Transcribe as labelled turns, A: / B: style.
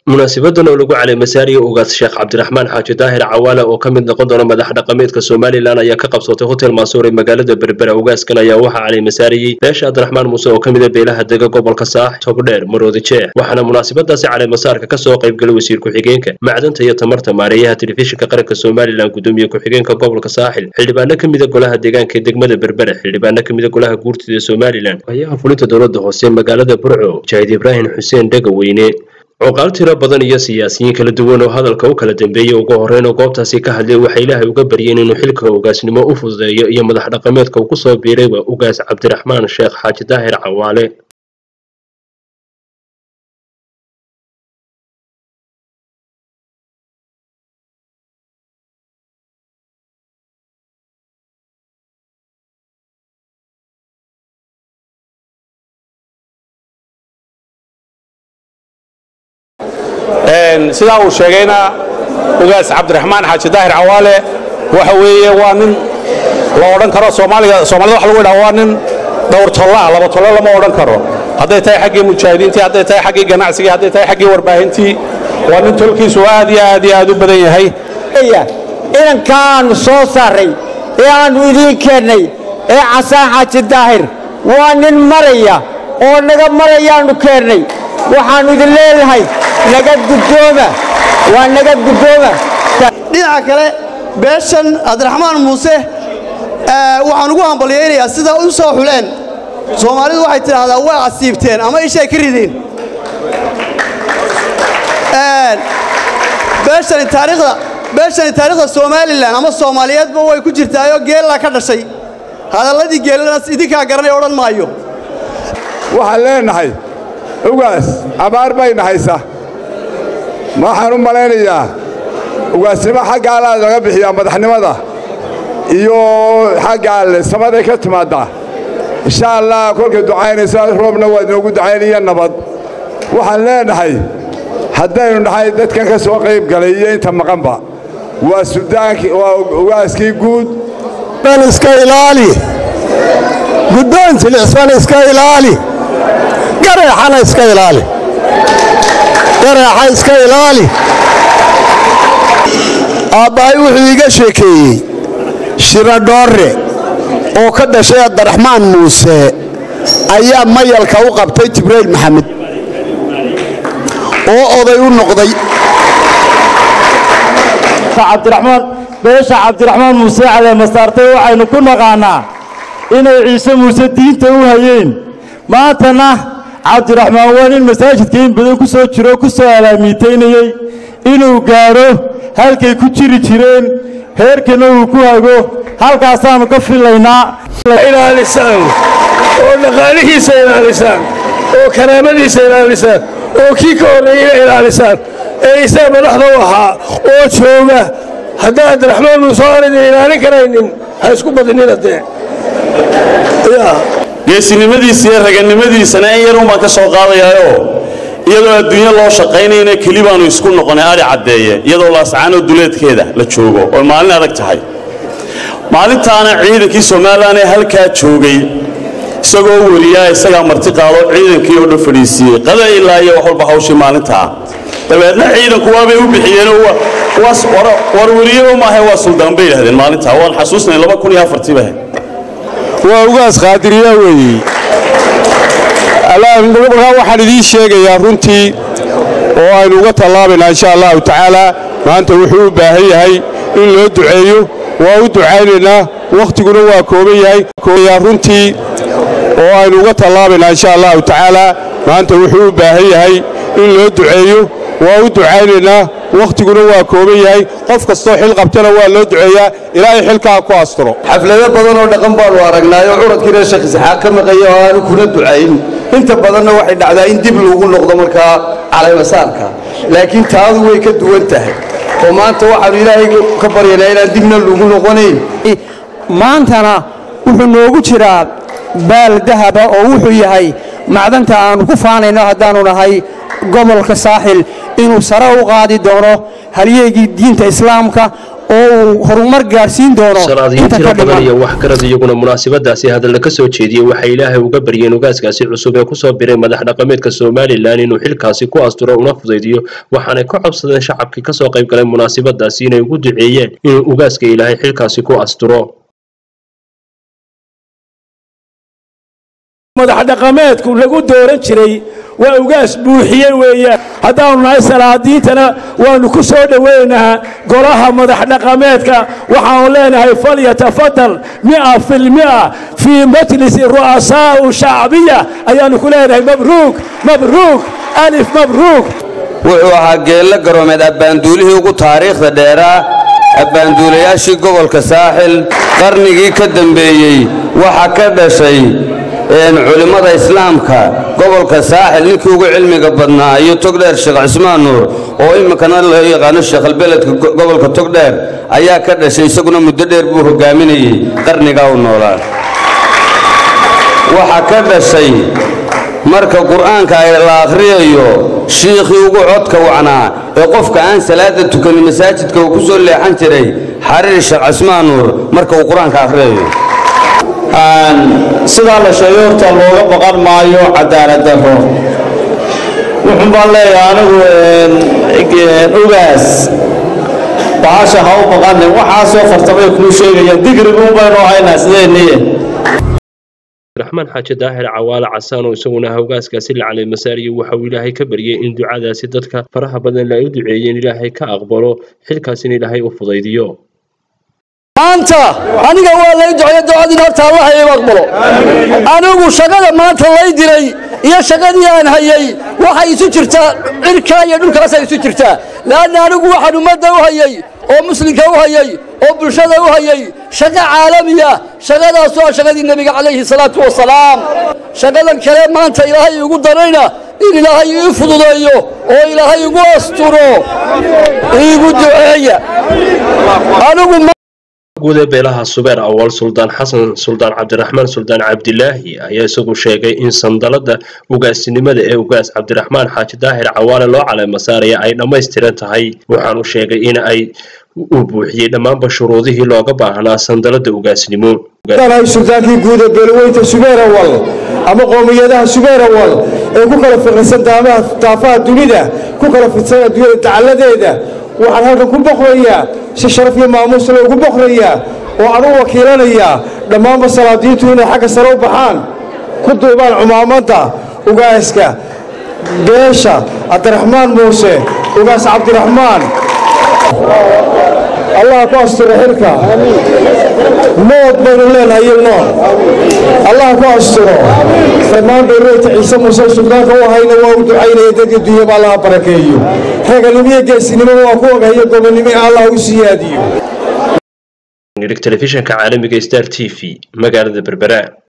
A: munaasabadan oo lagu caleemasaariyo ugaas sheekh cabdiraxmaan xaaji daahir cawaale oo ka mid noqon doona madax dhaqameedka somalilan ayaa ka qabsatay hotel maasuur ee magaalada berbera ugaaskan ayaa waxaa caleemasaariyey beesha cabdiraxmaan muuse oo ka mida beelaha dega gobolka saax togdheer maroodi jeex waxaana munaasabadaasi caleemasaarka kasoo qaybgalay wasiir ku-xigeenka macdanta iyo tamarta maareeyaha telefishinka qaranka somalilan gudoomiye ku-xigeenka gobolka saaxil xildhibaano ka mida golaha deegaanka ee degmada berbera xildhibaano ka mida golaha guurtida somalilan ayaha fulinta dowlada hoose magaalada burco jaahid ibraahim xuseen dhegaweyne cuqaal tiro badan iyo siyaasiyiin kala duwan oo hadalka u kala dambeeyey ugu horreyn oo goobtaasi ka hadlay waxay ilaahay uga baryeen inuu xilka ugaasnimo u fududeeyo iyo madax dhaqameedka uu kusoo biirayba ugaas cabdiraxmaan sheekh xaaji daahir cawaale
B: sidaa uu sheegayna ugaas cabdiraxmaan xaaji daahir cawaale waxa weeye waa nin la odhan karo soomaaliga soomaalida waxa lagu yidhaha waa nin dhowr tolla laba tolle lama odhan karo hadday tahay xaggii mujaahidiintii hadday tahay xaggii ganacsigii hadday tahay xaggii warbaahintii waa nin tolkiisu aad iyo aad iyo aad u badan yahay
C: inankaannu soo saaray ee aannu idiin keennay ee casaan xaaji daahir waa nin maraya oo naga marayaannu keennay waxaannu idin leedahay naga guddooma waa naga guddooma
D: dhinaca kale beeshan cabdiraxmaan muuse waxaan ugu hambalyaynayaa sida u soo xuleen soomaalidu waxay tidhaahdaa way casiibteen ama ishay ka rideen beeshani taariikhda beeshani taariikhda somalilan ama soomaaliyeedba way ku jirtaayoo geellaa ka dhashay hadalladii geellanaas idinkaa garanay odhan maayo
E: waxaan leenahay ugaas abaar bayna haysa waxaan u malaynayaa ugaasnimo xagga allaad laga bixiyaa madaxnimada iyo xagga alle samaday ka timaaddaa insha allah kolkay ducaynaysa roobna waa inoogu ducaynaya nabad waxaan leenahay haddaynu nahay dadkan ka soo qayb galay iyo inta maqanba waa sudaankii waa ugaaskii guud
F: iska ilaali guddoon jilicsan iska ilaali gareexana iska ilaali gareexa iska ilaali aabbahay wuxuu iiga sheekeeyey shiradhoorre oo ka dhashay abdiraxmaan muuse ayaa mayalka u qabtay jibrayl maxamed oo oday u noqday
G: beesha cabdiraxmaan muuse caleemasaartay waxaynu ku naqaannaa inay ciise muuse diinta u hayeen maantana cabdiraxmaan waa nin masaajidka in badan ku soo jiro ku soo alaamiitaynayey inuu gaadho halkay ku jiri jireen heerkana uu ku hago halkaasaannu ka filaynaa
H: ilaalisaan oo dhaqaalihiisa ilaalisaan oo karaamadiisa ilaalisaan oo kii ka horreeyeyna ilaalisaan ee isaga madaxda u ahaa oo jooga haddaan cabdiraxmaan muuse aanaydan ilaalin karaynin ha isku badinina dee
I: geesinimadiisa iyo raganimadiisana in yarun baan ka soo qaadayaayoo iyadoo adduunyo loo shaqaynayna keli baannu isku noqonay adhi caddeeye iyadoo laascaanoo duleedkeeda la joogo oo maalin adag tahay maalintaana ciidankii somalilan ee halkaa joogay isagoo weliyaa isagaa marti qaado ciidankii oo dhan fadhiisiiyey qada ilaa iyo wax walba hawshii maalintaa dabeedna ciidanku waabay u bixiyeenoo war weliyaba maahe waa suldaan bay yidhahdeen maalintaa waan xasuusnay laba kun iyo afartii bahe
F: waa ugaas qaadiriya weeye markaa waxaan idiin sheegayaa runtii oo aynu uga tallaabaynaa insha allahu tacaala maanta wuxuu u baahan yahay in loo duceeyo waa u ducaynaynaa wakhtiguna waa kooban yahay runtii oo aynu uga tallaabaynaa insha allahu tacaala maanta wuxuu u baahan yahay in loo duceeyo waa u ducaynaynaa wakhtiguna waa kooban yahay qof kastoo xil qabtana waa loo duceeyaa ilaahay xilkaa ku asturo
J: xaflado badan oo dhaqan baannu aragnaayo curadkiina sheekh isxaaq ka maqaya oo aanu kuna ducayn inta badanna waxay dhacdaa in dib lagu noqdo markaa calaymasaarka laakiin taadu way ka duwan tahay oo maanta waxaannu ilaahay ka baryanaa inaan dibna lagu noqonayn
C: maantana wuxuu noogu jiraa baal dahaba oo wuxuu yahay macdanta aannu ku faanayno haddaannu nahay gobolka saaxil inuu sare u qaadi doono halyeegii diinta islaamka
K: oo uu horumar gaadhsiin doono
A: salaadiyiin
K: inta
A: tiro
K: ka
A: badan
K: dhiman
A: iyo waxgarad iyaguna munaasabadaasi hadalla ka soo jeediyey waxay ilaahay uga baryeen ugaaskaasi cusub ee kusoo biray madax dhaqameedka somalilan inuu xilkaasi ku asturo una fudaydiyo waxaanay ka codsadeen shacabkii kasoo qayb galay munaasabadaasi inay ugu duceeyeen inuu ugaaska ilaahay xilkaasi ku asturo
H: madax dhaqameedku lagu dooran jiray waa ugaas buuxiye weeyaan haddaanu nahay salaadiintana waannu ku soo dhowaynahaa golaha madax dhaqameedka waxaanu leenahay falyatafadal mia filmia fii majlisi ru'asaau shacbiya ayaannu ku leenahay mabruuk mabruuk alif mabruuk
J: wuxuu ahaa geello garoomeed abbaanduulihii ugu taariikhda dheeraa abbaanduulayaashii gobolka saaxil qarnigii ka dambeeyey waxa ka dhashay een, culimmada islaamka gobolka saaxil ninkii ugu cilmiga badnaa iyo togdheer sheekh cismaan nuur oo iminkana loo yaqaano sheekhalbeledka go- gobolka togdheer ayaa ka dhashay isaguna muddo dheer buu hogaaminayey qarnigaa u noolaa waxa ka dhashay marka qur'aanka ay la akhriyayo shiikhii ugu codka wacnaa ee qofka aan salaada tukanin masaajidka uu ku soo leexan jiray xariir sheekh cismaan nuur marka uu qur-aanka akhriyayo
L: sidaa la sheegay horta looga baqan maayo cadaalad darro wuxuun baan leeyahay anigu een, ugaas bahasha ha u baqanin waxaasoo fartamay kuu sheegayaan digriguun baynu haynaa sideenniye
A: raxmaan xaaji daahir cawaale casaan oo isaguna hogaaskaasi la calay masaariyo waxa uu ilaahay ka baryay in ducadaasi dadka faraha badan la ay u duceeyeen ilaahay ka aqbalo xilkaasina ilaahay u fudaydiyo
M: maanta aniga waa lay duceeya ducadiina horta allah iigu aqbalo anigu shaqada maanta lay diray iyo shaqadii aan hayay waxay isu jirtaa cirkaa iyo dhulkaasay isu jirtaa leanna anigu waxaan ummadda u hayay oo muslimka u hayay oo bulshada u hayay shaqo caalamiya shaqadaas waa shaqadii nebiga calayhi salaatu wasalaam shaqadan kale maanta ilaahay igu darayna in ilaahay ii fududeeyo oo ilaahay igu asturo iigu duceeya anigu
A: guud ee beelaha subeer awal suldaan xasan suldaan cabdiraxmaan suldaan cabdilaahi ayaa isagu sheegay in sandalada ugaasinimada ee ugaas cabdiraxmaan xaaji daahir cawaale loo caleema saaraya ay dhammaystiran tahay waxaanu sheegay in ay uu buuxiyey dhammaanba shuruudihii looga baahnaa sandalada ugaasnimo
N: nahay sultaankii guud ee beelweynta subeerawal ama qoomiyadaha subeerawal ee ku kala fiqirsan daamaha daafaha dunida ku kala fidsan adduunyada dacalladeeda waxaan halkan ku boqrayaa si sharaf iyo maamuus loogu boqrayaa oo aan u wakiilanayaa dhammaanba salaadiintu inay xagga sare u baxaan ku duubaan cumaamadda ugaaska beesha cabdiraxmaan muuse ugaas cabdiraxmaan allah ku asturo xilka mood baynu leenahay iyo nool allah ku asturo dhammaan beelweynta ciise muuse suldaanka u hayna waa u ducaynaya dadka dunyaba allaha barakeeyo raganimo iyo geesinimo waa ku ogayo gobonnimo allah u siyaadiyo
A: telefishinka caalamiga star t v magaalada berbera